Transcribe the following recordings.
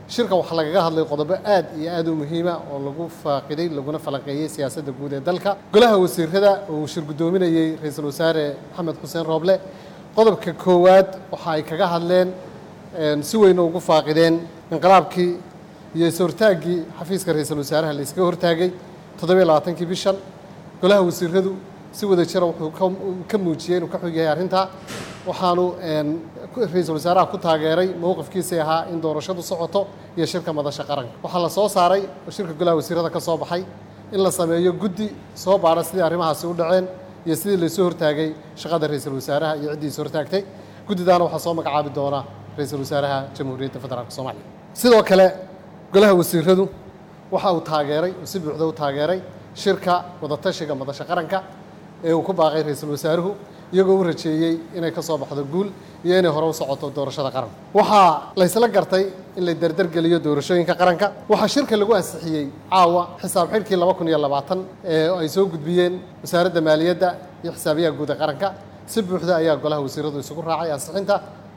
shirka waxaa lagaga hadlay qodobo aad iyo aad u muhiima oo lagu faaqiday laguna falanqeeyey siyaasadda guud ee dalka golaha wasiirada oo uu shir guddoominayey ra-iisul wasaare maxamed xuseen rooble qodobka koowaad waxa ay kaga hadleen si weyn ugu faaqideen inqilaabkii iyo is-hortaaggii xafiiska ra-iisul wasaaraha la iskaga hortaagay toddobiyo labaatankii bishan golaha wasiiradu si wada jira wuxuu ka muujiyey inuu ka xog yahay arrintaa waxaanu ra-iisul wasaaraha ku taageeray mowqifkiisii ahaa in doorashadu socoto iyo shirka madasha qaranka waxaa la soo saaray oo shirka golaha wasiirada ka soo baxay in la sameeyo guddi soo baadha sidii arrimahaasi u dhaceen iyo sidii laysoo hortaagay shaqada ra-iisul wasaaraha iyo ciddii is hortaagtay guddidaana waxaa soo magacaabi doona ra-iisul wasaaraha jamhuuriyadda federaalk soomaaliya sidoo kale golaha wasiiradu waxa uu taageeray uu si buuxda u taageeray shirka wadatashiga madasha qaranka ee uu ku baaqay ra-iisul wasaaruhu iyagoo u rajeeyey inay ka soo baxdo guul iyo inay hore u socoto doorashada qaranka waxaa laysla gartay in la derdergeliyo doorashooyinka qaranka waxaa shirka lagu ansixiyey caawa xisaab xidhkii laba kun iyo labaatan ee ay soo gudbiyeen wasaaradda maaliyadda iyo xisaabiyaha guud ee qaranka si buuxda ayaa golaha wasiiradu isugu raacay ansixinta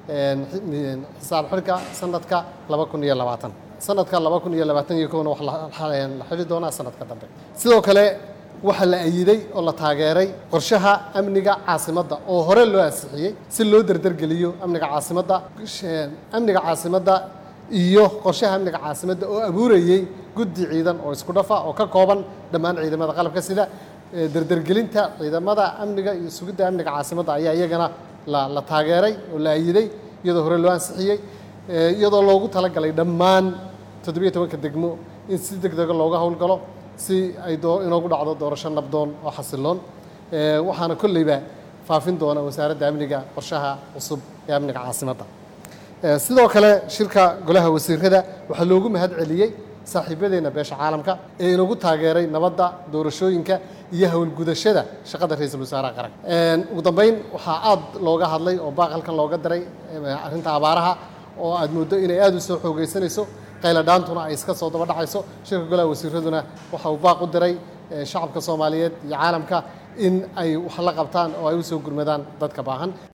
xisaab xidhka sanadka laba kun iyo labaatan sanadka laba kun iyo labaatan iyo kowna wax la xidhi doonaa sanadka dambe sidoo kale waxaa la ayiday oo la taageeray qorshaha amniga caasimadda oo hore loo ansixiyey si loo derdergeliyo amniga caasimadda amniga caasimadda iyo qorshaha amniga caasimadda oo abuurayey guddi ciidan oo isku dhafa oo ka kooban dhammaan ciidamada qalabka sida derdergelinta ciidamada amniga iyo sugidda amniga caasimadda ayaa iyagana la taageeray oo la ayiday iyadoo hore loo ansixiyey iyadoo loogu talagalay dhammaan toddobiyo tobanka degmo in si deg dega looga howlgalo si ay inoogu dhacdo doorasho nabdoon oo xasiloon waxaana kolleyba faafin doona wasaaradda amniga qorshaha cusub ee amniga caasimadda sidoo kale shirka golaha wasiirada waxaa loogu mahad celiyey saaxiibadeenna beesha caalamka ee inagu taageeray nabadda doorashooyinka iyo howlgudashada shaqada ra-iisul wasaaraha qaranka ugu dambeyn waxaa aad looga hadlay oo baaqalkan looga daray arrinta abaaraha oo aad mooddo inay aada u soo xoogeysanayso qayladhaantuna ay iska soo daba dhacayso shirka golaha wasiiraduna waxa uu baaq u diray shacabka soomaaliyeed iyo caalamka in ay wax la qabtaan oo ay u soo gurmadaan dadka baahan